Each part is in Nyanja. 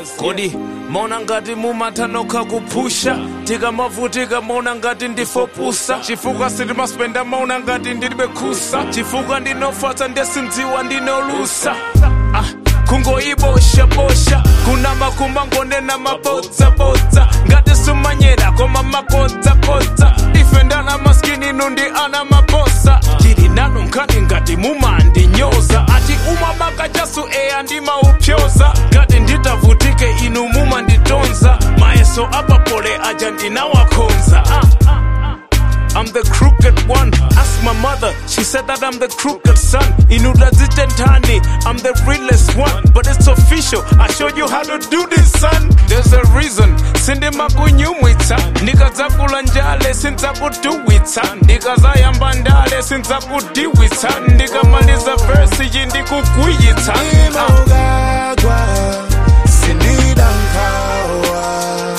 kodi maona ngati mumathanokha kuphusha tikamavutika maona ngati ndifopusa chifukwa sitimaspenda maona ngati ndilibe khusa chifukwa ndinofatsa ndesindziwa ndinolusa ah. kungoiboshabosha kuna makumba ngonena mabodzabodza ngati sumanyera koma makodzakodza ife ndana maskini nundi ana mabosa tili nanu nkhani ngati mumandinyoza ati umabaka chasu eya ndimaupyoza ngati nditavutike inu mumanditonza mayeso apapole aja ndinawakhonza ah. I'm the crooked one. Ask my mother, she said that I'm the crooked son. Inudazitentani, I'm the realest one. But it's official, I showed you how to do this, son. There's a reason. Sindi makunyumwitsa ndikadzakula njale sindzakuduwitsa ndikazayamba ndale sindzakudiwitsa ndikamaliza versi iyi ndikugwiyitsa Ima ugagwa, sinida nkawa.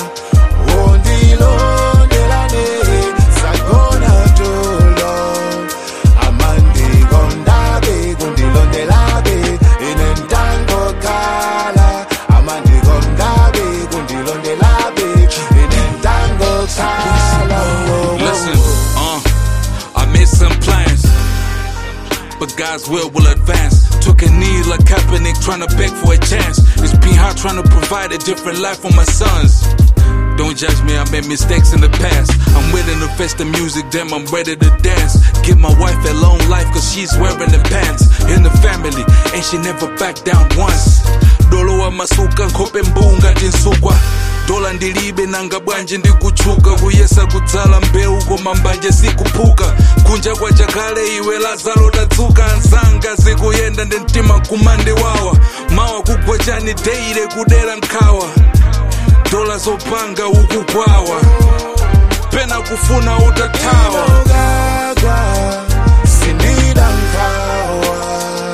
Wondilondelane, sagona tulo. Amandi gondabe, gundilondelabe, inentango kala. Amandi gondabe, gundilondelabe, inentango kala. Whoa, whoa, Listen, uh, I made some plans, but God's will will advance. Took a knee like Kaepernick, trying to beg for a chance. It's been hard trying to provide a different life for my sons. Don't judge me, I made mistakes in the past. I'm willing to face the music, damn, I'm ready to dance. Give my wife a long life, cause she's wearing the pants. In the family, and she never backed down once. Dolo wa masuka, nkhope mbunga tinsukwa. dola ndilibe nanga bwanji ndikuchuka kuyesa kudzala mbewu koma mbanje sikuphuka kunja kwa chakale iwe lazaro tadzuka ansanga zikuyenda ndi mtima kumande wawa mawa kugwa chani deire kudera nkhawa dola zopanga ukukwawa pena kufuna utathawa ugagwa sinida nkawa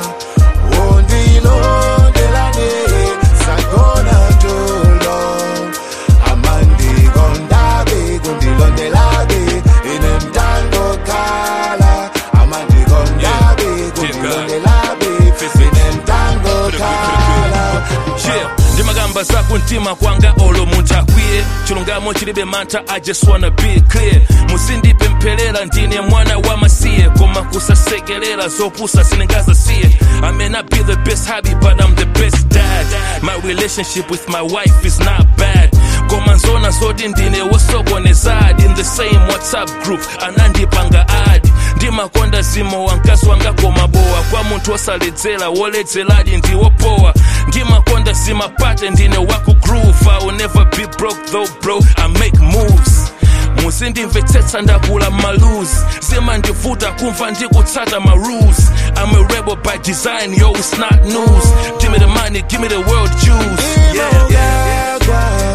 wondilondelane sagona tulo amandi gondabe gundilondelabe inemtango kala amandi gondabe gundilondelabe inemtango kala Yeah, ndimagamba zakumtima kwanga olo munthu akwiye chilungamo chilibe mantha i just wanna be clear musindipempherera ndine mwana wa masiye koma kusasekerera zopusa sindingazasiye i may not be the best hobby but i'm the best dad my relationship with my wife is not bad koma nzona zoti ndine wosokonezadi in the same whatsapp group anandipanga adi ndimakonda zimo wa mkazi wanga koma bowa kwa munthu wosaledzera woledzeradi ndiwopowa ndimakonda zimapate ndine wakugroove i will never be broke though bro i make moves musindimvetsetsa ndakula malus zimandivuta kumva ndikutsata ma rules i'm a rebel by design yo it's not news give me the money give me the world juice yeah, yeah, yeah. ugagwa